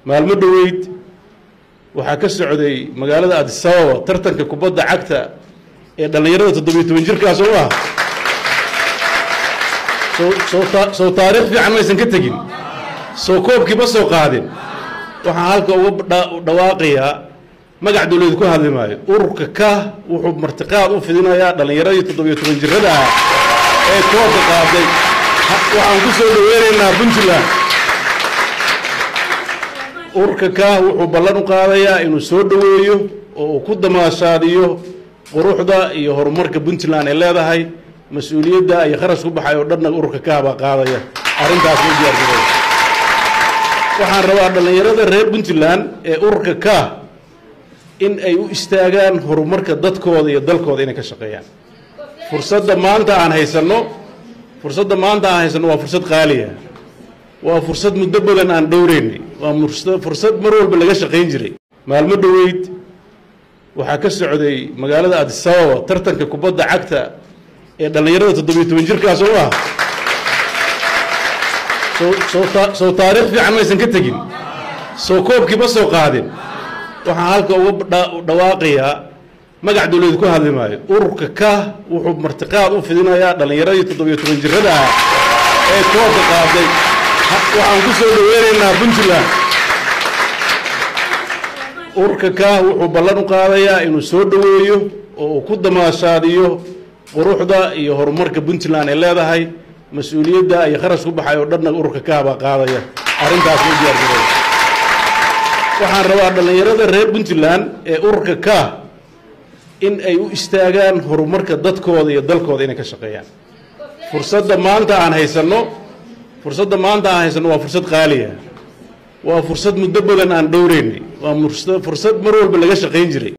maalmo dhoweyd waxaa ka socday magaalada adisababa tartanka kubadda cagta ee dhallinyarada toddobiyo toban jirkaa soo maha soo taariikh fiican maysan ka tegin soo koobkiiba soo qaadin waxaan halka uga dhawaaqayaa magac dawladeed ku hadli maayo ururka ka wuxuu martiqaad u fidinayaa dhallinyaradii toddobiyo toban jirada ah ee koobka qaaday waxaan ku soo dhaweynaynaa puntland ururka ka wuxuu ballan u qaadayaa inuu soo dhoweeyo oo uu ku damaashaadiyo quruxda iyo horumarka puntland ay leedahay mas-uuliyadda iyo kharash ku baxay oo dhanna ururka ka baa qaadaya arrintaas ma diyaargaroy waxaan rabaa dhallinyarada reer puntland ee ururka ka in ay u istaagaan horumarka dadkooda iyo dalkooda inay ka shaqeeyaan fursadda maanta aan haysanno fursadda maanta aan haysanno waa fursad qaaliya waa fursad muddo badan aan dhowreynay waa fursad mar walba laga shaqayn jiray maalmo dhoweyd waxaa ka socday magaalada adisababa tartanka kubadda cagta ee dhallinyarada toddobiyo toban jirkaa soo maha soo taariikh fiican maysan ka tegin soo koobkiiba soo qaadin waxaan halka uga dhawaaqayaa magac dawladeed ku hadli maayo ururka ka wuxuu martiqaad u fidinayaa dhallinyaradii toddobiyo toban jirada ah ee koobka qaaday waxaan ku soo dhaweynaynaa puntland ururka ka wuxuu ballan u qaadayaa inuu soo dhoweeyo oo uu ku damaashaadiyo quruxda iyo horumarka puntland ay leedahay mas-uuliyadda iyo kharash ku baxay oo dhanna ururka ka baa qaadaya arrintaas ma diyaargaroy waxaan rabaa dhallinyarada reer puntland ee ururka ka in ay u istaagaan horumarka dadkooda iyo dalkooda inay ka shaqeeyaan fursadda maanta aan haysanno fursadda maanta aan haysanno waa fursad qaaliya waa fursad muddo badan aan dhowreynay waa fursad mar walba laga shaqayn jiray